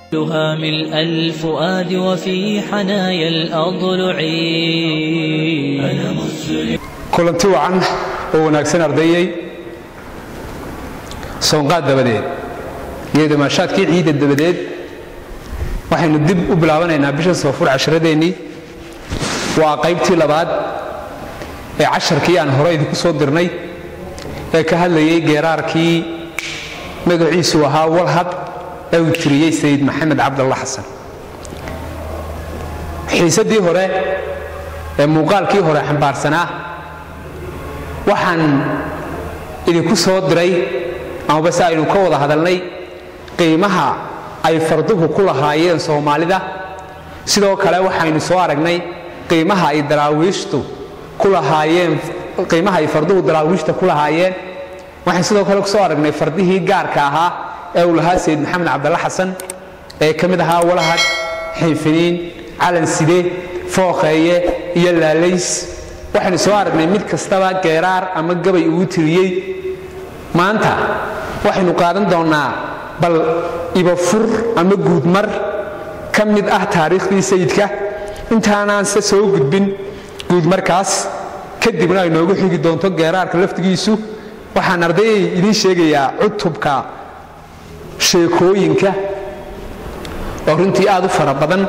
لها ملء الفؤاد وفي حنايا الأضلع أنا مسلم kulanti wacan oo wanaagsan ardayey soonqaad dabadeed iyo damaashaadkii ciidda dabadeed waxaynu dib u bilaabanaynaa bisha soofur casharadeennii waa qaybtii labaad ee casharkii aan hore idinku soo dirnay ee ka hadlayay geeraarkii magaciisu ahaa walhad ee uu tiriyey sayid maxamed cabdalla xasan xiisaddii hore ee muuqaalkii hore xambaarsanaa waxaan idinku soo diray amaba se aynu ka wada hadalnay qiimaha ay farduhu ku lahaayeen soomaalida sidoo kale waxaynu soo aragnay qiimaha ay daraawiishtu ku lahaayeen qiimaha ay farduhu daraawiishta ku lahaayeen waxaan sidoo kale kusoo aragnay fardihii gaarka ahaa ee uu lahaa sayid maxamed cabdalla xasan ee ka mid ahaa walahad xiifiniin calan side fooqeeye iyo laalays waxaynu soo aragnay mid kastaba geeraar ama gabay ugu tiriyey maanta waxaynu qaadan doonnaa bal ibafur ama guudmar ka mid ah taariikhdii sayidka intaanaan se soo gudbin guudmarkaas kadibna ay noogu xigi doonto geeraarka laftigiisu waxaan ardayay idiin sheegayaa cutubka sheekooyinka oo runtii aad u fara badan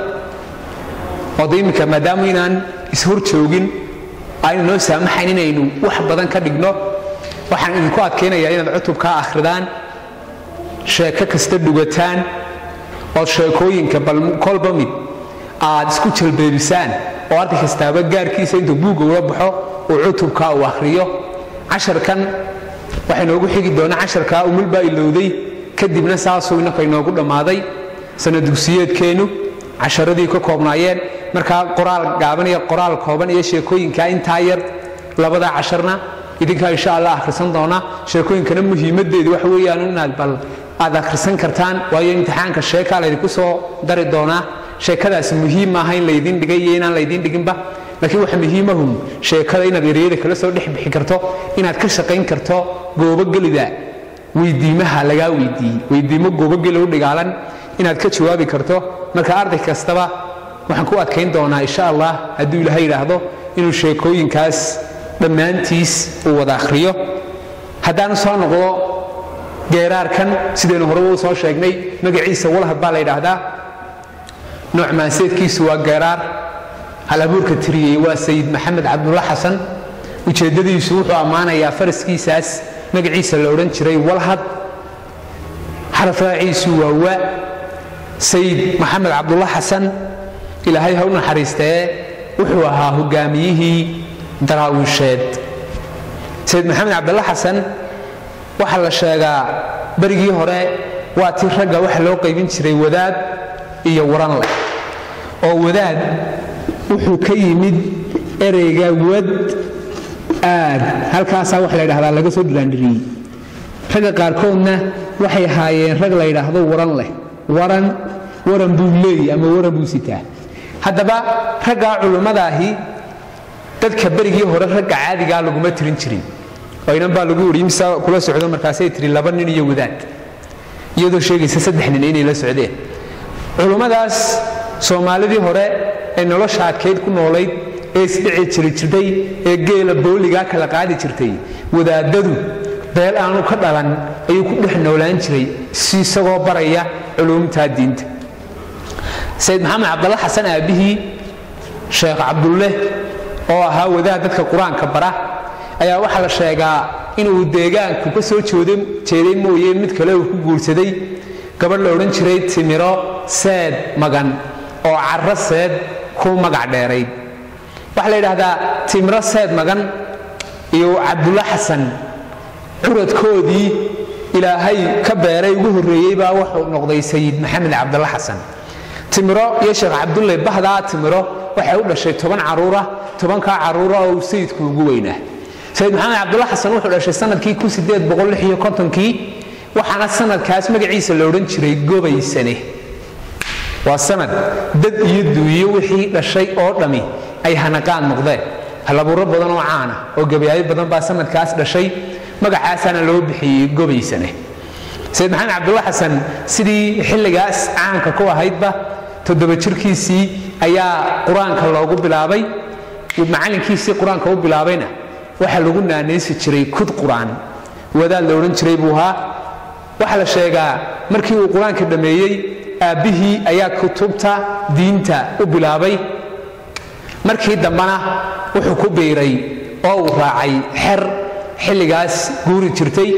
oo de iminka maadaama inaan ishor joogin aynu noo saamaxayn inaynu wax badan ka dhigno waxaan idinku adkaynayaa inaad cutubkaa akhridaan sheeko kasta dhugataan ood sheekooyinka bal kolba mid aad isku jalbeebisaan oo arday kastaaba gaarkiisa intuu buugga ula baxo uu cutubkaa uu akhriyo casharkan waxay noogu xigi doonaa casharkaa umulbaa ilowday kadibna saasuu innaka inoogu dhammaaday sanadugsiyeedkeennu casharadii ka koobnaayeen markaa qoraal gaaban iyo qoraal kooban iyo sheekooyinkaa intaa yar labada casharna idinkaa insha allah akhrisan doona sheekooyinkana muhiimaddeedu waxa weeyaan inaad bal aad akhrisan kartaan waayo imtixaanka sheekaa laydinku soo dari doonaa sheekadaasi muhiim maaha in laydin dhigay iyo inaan laydin dhiginba laakiin waxa muhiimahun sheekada inaad ereyada kala soo dhex bixi karto inaad ka shaqayn karto goobogelida weydiimaha lagaa weydiiyey weydiimo goobogeli u dhigaalan inaad ka jawaabi karto marka arday kastaba waxaan ku adkayn doonaa insha allah hadduu ilaahay yidhaahdo inuu sheekooyinkaas dhammaantiis uu wada akhriyo haddaanu soo noqdo geeraarkan sidaynu horeba u soo sheegnay magaciisa walhad baa la yidhaahdaa nooc maanseedkiisu waa geeraar halabuurka tiriyey waa sayid maxamed cabdulla xasan ujeeddadiisu wuxuu ammaanayaa faraskiisaas magaciisa la odhan jiray walhad xarafraaciisu waa wa sayid maxamed cabdulla xasan ilaahay ha u naxariistee wuxuu ahaa hogaamiyihii daraawiisheed sayid maxamed cabdulla xasan waxaa la sheegaa berigii hore waa tii ragga waxa loo qaybin jiray wadaad iyo waran leh oo wadaad wuxuu ka yimid ereyga wad aad halkaasaa waxa la ydhahdaa laga soo diraandhiriyey ragga qaarkoodna waxay ahaayeen rag la yidhaahdo waran leh waran waran buu leeyi ama waran buu sitaa haddaba raggaa culummadaahi dadka berigii hore ragga caadigaa laguma tirin jirin oo inan baa lagu wariy mise kula socdo markaasay tiri laba nin iyo wadaad iyadoo sheegaysa saddex nin inay la socdeen culummadaas soomaalidii hore ee nolosha adkayd ku noolayd ee isdhici jiri jirtay ee geela booligaa kala qaadi jirtay wadaadadu beel aanu ka dhalan ayuu ku dhex noolaan jiray si isagoo baraya culuumtaa diinta sayid maxamed cabdalla xasan aabbihii sheekh cabdulle oo ahaa wadaad dadka qur-aanka bara ayaa waxaa la sheegaa inuu deegaanku ka soo jeeday mooye mid kale uu ku guursaday gabadh la odhan jiray timiro seed magan oo carro seed ku magac dheerayd waxaa la yidhaahdaa timiro seed magan iyo cabdulla xasan curadkoodii ilaahay ka beeray ugu horreeyey baa wuxuu noqday sayid maxamed cabdalla xasan timiro iyo sheekh cabdulle bahdaa timiro waxay u dhashay toban caruura tobankaa caruura oo sayidku ugu weynaa sayid maxamed cabdulla xasan wuxuu dhashay sanadkii kii waxaana sanadkaas magaciisa la odhan jiray gobaysane waa sanad dad iyo duuyo wixii dhashay oo dhammi ay hanaqaan noqdeen halabuuro badan oo caana oo gabayaayo badan baa sanadkaas dhashay magacaasaana loo bixiyey gobaysane sayid maxamed cabdulla xasan sidii xilligaas caanka ku ahaydba toddoba jirkiisii ayaa qur-aanka loogu bilaabay macallinkiisii qur-aanka u bilaabayna waxaa lagu naanaysi jiray kud qur-aan wadaad la odhan jiray buu ahaa waxaa la sheegaa markii uu qur-aanka dhammeeyey aabbihii ayaa kutubta diinta u bilaabay markii dambena wuxuu ku biiray oo uu raacay xer xilligaas guuri jirtay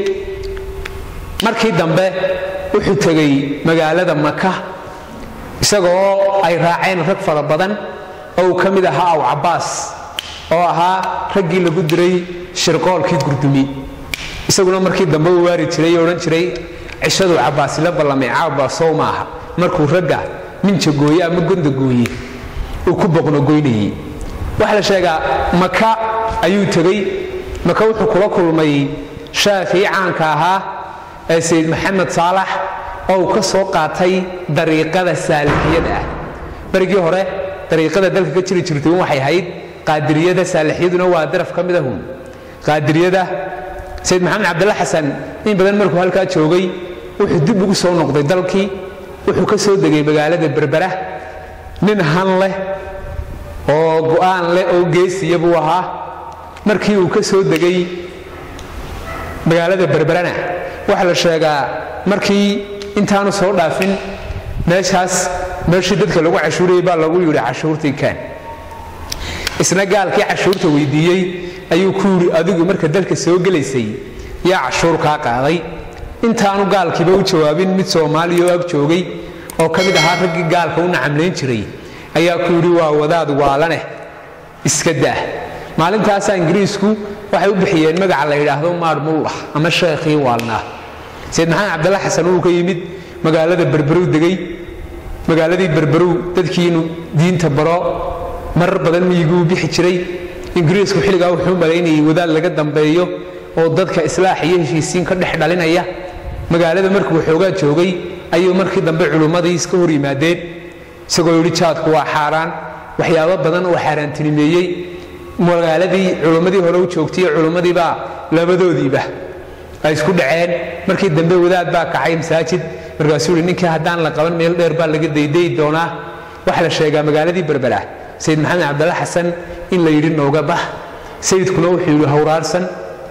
markii dambe wuxuu tegey magaalada maka isagoo ay raaceen rag fara badan oo uu ka mid ahaa aw cabbaas oo ahaa raggii lagu diray shirqoolkii gurdumi isaguna markii dambe uu waari jiray oo odhan jiray cishaduu cabbaasila ballamay caabaasow ma aha markuu ragga minja gooye ama gonda gooye uu ku boqnogoynayey waxaa la sheegaa maka ayuu tegey maka wuxuu kula kulmay shaafii caanka ahaa ee sayid maxamed saalax oo uu ka soo qaatay dariiqada saalixiyada ah berigii hore dariiqada dalka ka jiri jirtay un waxay ahayd qaadiriyada saalixiyaduna waa daraf ka mid ahun qaadiriyada sayid maxamed cabdalla xasan in badan markuu halkaa joogay wuxuu dib ugu soo noqday dalkii wuxuu ka soo degay magaalada berbera nin han leh oo go'aan leh oo geesiya buu ahaa markii uu ka soo degay magaalada berberana waxaa la sheegaa markii intaanu soo dhaafin meeshaas meeshii dadka lagu cashuurayay baa lagu yidhi cashuurtii kaan isna gaalkii cashuurta weydiiyey ayuu ku yidhi adigu marka dalka soo gelaysay yaa cashuur kaa qaaday intaanu gaalkiiba u jawaabin mid soomaaliya oo ag joogay oo ka mid ahaa raggii gaalka u nacamlayn jiray ayaa ku yidhi waa wadaad waalaneh iska daa maalintaasaa ingiriisku waxay u bixiyeen magaca la yidhaahdo maadhmullah ama sheekhii waalnaa sayid maxamed cabdalla xasan uu ka yimid magaalada berberow degay magaaladii berberow dadkiinu diinta baro marar badan miyiguu bixi jiray ingiriisku xilligaa wuxuu malaynayay wadaad laga dambeeyo oo dadka islaax iyo heshiisiin ka dhex dhalinaya magaalada markuu xoogaa joogay ayuu markii dambe culummadii iska hor yimaadeen isagoo yidhi jaadku waa xaaraan waxyaabo badan oo xaaraantinimeeyey magaaladii culummadii hore u joogtay culummadiibaa labadoodiiba ay isku dhaceen markii dambe wadaad baa kacay masaajid markaasuu yidhi ninkii haddaan la qaban meel dheer baa laga daydayi doonaa waxaa la sheegaa magaaladii berbera sayid maxamed cabdalla xasan in la yidhi nooga bah sayidkuna wuxuu yidhi hawraarsan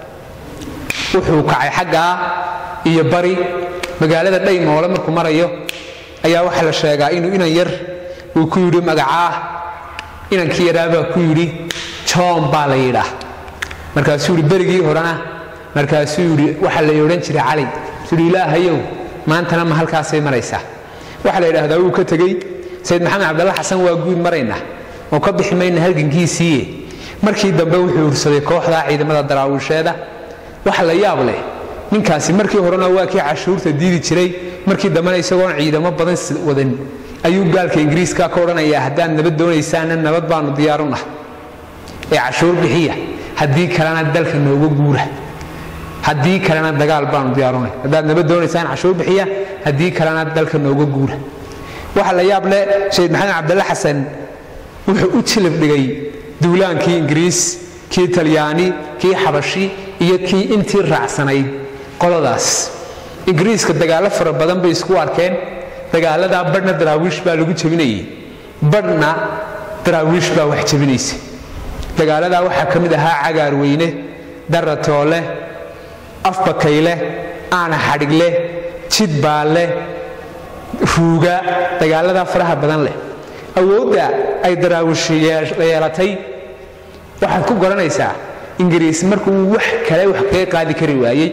wuxuu kacay xaggaa iyo bari magaalada dhaymoole markuu marayo ayaa waxaa la sheegaa inuu inan yar uu ku yidhi magacaa inankii yaraabaa ku yidhi john baa la yidhaa markaasuu yidhi berigii horena markaasuu yidhi waxaa la odhan jiray cali suu yidhi ilaahayow maantana ma halkaasay maraysaa waxaa la yidhaahdaa wuu ka tegey sayid maxamed cabdalla xasan waa guud marayna oo ka bixi mayna halgankiisiiye markii dambe wuxuu ursaday kooxdaa ciidamada daraawiisheeda waxa la yaab leh ninkaasi markii horena waa kii cashuurta diidi jiray markii dambena isagoon ciidamo badan wadan ayuu gaalka ingiriiska ka odhanayaa haddaad nabad doonaysaana nabad baanu diyaarunah ee cashuur bixiya haddii kalena dalka nooga guura haddii kalena dagaal baanu diyaarunay haddaad nabad doonaysaan cashuur bixiya haddii kalena dalka nooga guura waxa la yaab leh sayid maxamed cabdalle xasan wuxuu u jilib dhigay duulaankii ingiriis kii talyaani kii xabashi iyo kii intii raacsanayd qoladaas ingiriiska dagaallo fara badan bay isku arkeen dagaaladaa badhna daraawiish baa lagu jebinayay badhna daraawiish baa wax jebinaysa dagaaladaa waxaa ka mid ahaa cagaarweyne daratoole afbakayle aana xadhigle jidbaalle ruuga dagaaladaa faraha badan leh awoodda ay daraawiish yeelatay waxaad ku garanaysaa ingiriis markuu wax kale wax kaga qaadi kari waayey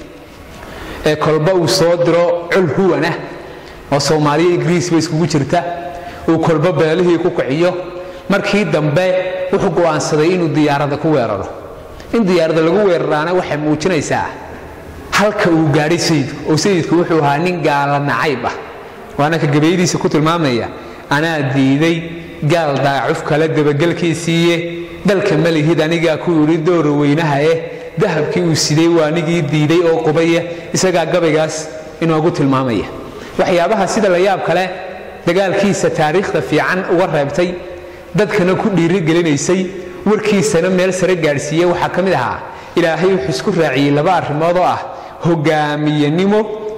ee kolba uu soo diro col huwanah oo soomaaliya ingiriisba iskugu jirta uu kolba beelihii ku kiciyo markii dambe wuxuu go'aansaday inuu diyaarada ku weeraro in diyaarada lagu weeraraana waxay muujinaysaa halka uu gaadhay sayidku oo sayidku wuxuu ahaa nin gaala nacayb ah waana ka gabayadiisa ku tilmaamaya anaa diiday gaal daacuf kale dabagelkiisiiye dalka malihid anigaa ku yidhi doora weynaha eh dahabkii uu siday waa anigii diiday oo qubaya isagaa gabaygaas inoogu tilmaamaya waxyaabaha sida la yaab kale dagaalkiisa taariikhda fiican uga reebtay dadkana ku dhiirigelinaysay warkiisana meel sare gaadhsiiye waxaa ka mid ahaa ilaahay wuxuu isku raaciyey laba arrimood oo ah hogaamiyenimo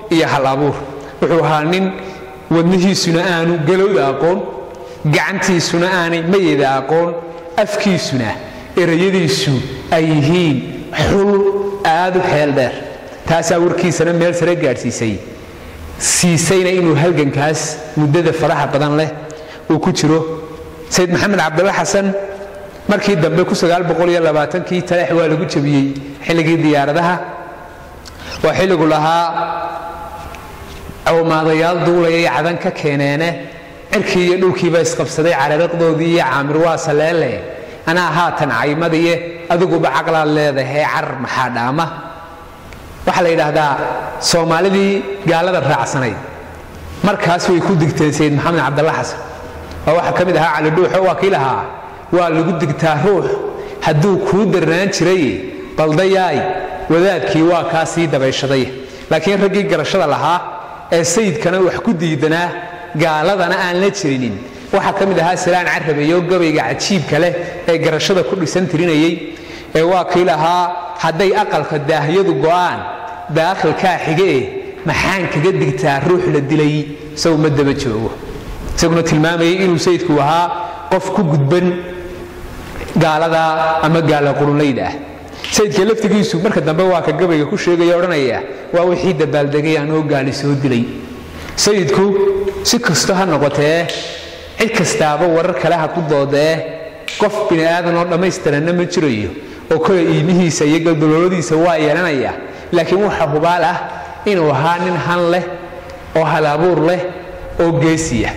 iyo hal abuur wuxuu ahaa nin wadnihiisuna aanu galowda aqoon gacantiisuna aanay mayeda aqoon afkiisuna erayadiisu ay yihiin xul aad u xeel dheer taasaa warkiisana meel sare gaadhsiisay siisayna inuu halgankaas muddada faraha badan leh uu ku jiro sayid maxamed cabdalla xasan markii dambe kii taleex waa lagu jabiyey xilligii diyaaradaha waa xilligu lahaa cawmaadayaal duulaya iyo cadan ka keeneene cirkii iyo dhulkiiba isqabsaday carariqdoodii iyo caamir waa saleele anaa haatan caymadiye adiguba caqlaad leedahay carar maxaa dhaama waxaa la yidhaahdaa soomaalidii gaalada raacsanayd markaas way ku digteen sayid maxamed cabdalla xasan waa waxaa ka mid ahaa cali dhuuxo waa kii lahaa waa lagu digtaa ruux hadduu kuu darnaan jiray baldayaay wadaadkii waa kaa sii dabayshaday laakiin raggii garashada lahaa ee sayidkana wax ku diidanaa gaaladana aan la jirinin waxaa ka mid ahaa salaan carabeeyo gabayga cajiibka leh ee garashada ku dhisan tirinayay ee waa kii lahaa hadday aqalka daahyadu go'aan daakhilkaa xigee maxaan kaga digtaa ruux la dilay isagu ma daba joogo isaguna tilmaamayay inuu sayidku ahaa qof ku gudban gaalada ama gaala qurunlayda ah sayidka laftigiisu marka dambe waa ka gabayga ku sheegaya odhanaya waa wixii dabaaldegay anoo gaali soo dilay sayidku si kasto ha noqotee cid kastaaba warar kale ha ku doodee qof bini aadan oo dhammaystiranna ma jirayo oo kole iimihiisa iyo galdalooladiisa waa yeelanaya laakiin waxa hubaal ah inuu ahaa nin han leh oo halabuur leh oo geesiya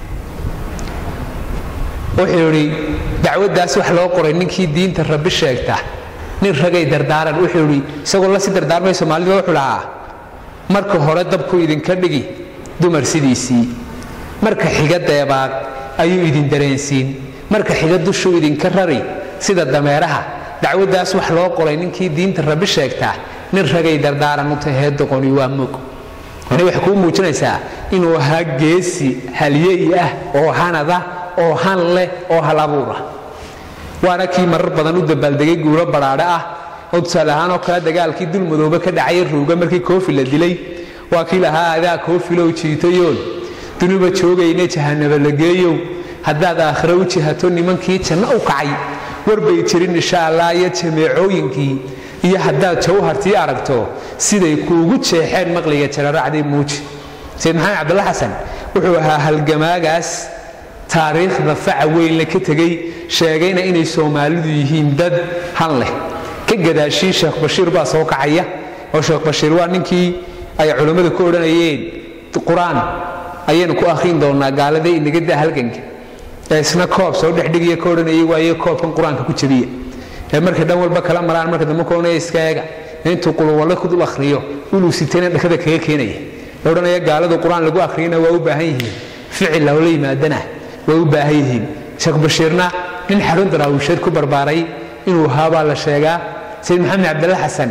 wuxuu idhi dacwaddaas wax loo qoray ninkii diinta rabbi sheegta nin ragay dardaaran wuxuu idhi isagoo la si dardaarmay soomaalida wuxuu lahaa marka hore dabku idinka dhigi dumar sidiisii marka xiga deebaaq ayuu idin dareensiin marka xiga dushuu idinka rari sida dameeraha dacwaddaas wax loo qoray ninkii diinta rabbi sheegta nin ragay dardaaran u tahee doqoni waa mog ani waxay kuu muujinaysaa inuu ahaa geesi halyey ah oo hanada oo han leh oo hal abuur ah waana kii marar badan u dabaaldegay guuro badhaadhe ah oo tusaale ahaanoo kale dagaalkii dulmadoobe ka dhacay ruuga markii koofi la dilay waa kii lahaa adaa koofilow jiitayoon dunuba joogayne jahanaba la geeyow haddaad aakhiro u jihato nimankii janno u kacay warbay jirin insha allah iyo jameecooyinkii iyo haddaad jawhartii aragto siday kuugu jeexeen maqliga jararacdii muuji sayid maxamed cabdalla xasan wuxuu ahaa halgamaagaas taariikhda faca weynle ka tegey sheegayna inay soomaalidu yihiin dad han leh ka gadaashii sheekh bashiir baa soo kacaya oo sheekh bashiir waa ninkii ay culammadu ku odhanayeen qur-aan ayaynu ku akhriin doonnaa gaalada inaga daa halganka ee isna koob soo dhexdhigiya ka odhanayay waaye koobkan qur-aanka ku jabiya ee markay dhan walba kala maraan marka dambe koonaya iska eega intuu quluwalle ku dul akhriyo uluu sitayna dhakada kaga keenaya la odhanaya gaaladu qur-aan lagu akhriyana waa u baahan yihiin ficil loola yimaadana way u baahan yihiin sheekh bashiirna nin xarun daraawisheed ku barbaaray inuu ahaa baa la sheegaa sayid maxamed cabdalla xasan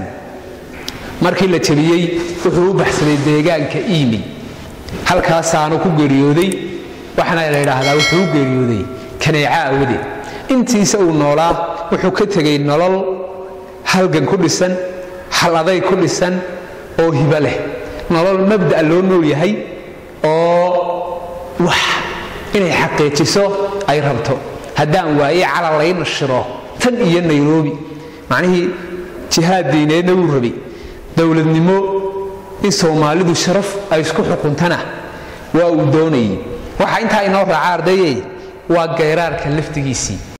markii la jabiyey wuxuu u baxsaday deegaanka iimi halkaasaanu ku geeriyooday waxaana la yidhaahdaa wuxuu u geeriyooday kaneeca awadeed intiisa uu noolaa wuxuu ka tegay nolol halgan ku dhisan hal aday ku dhisan oo hibo leh nolol mabda' loo nool yahay oo wax inay xaqiijiso ay rabto haddaan waaye cala layna shiro tan iyo nairobi macnihii jihaad diineedna wuu rabay dowladnimo in soomaalidu sharaf ay isku xukuntana waa uu doonayay waxaa intaa inoo raaca ardayey waa gayraarka laftigiisii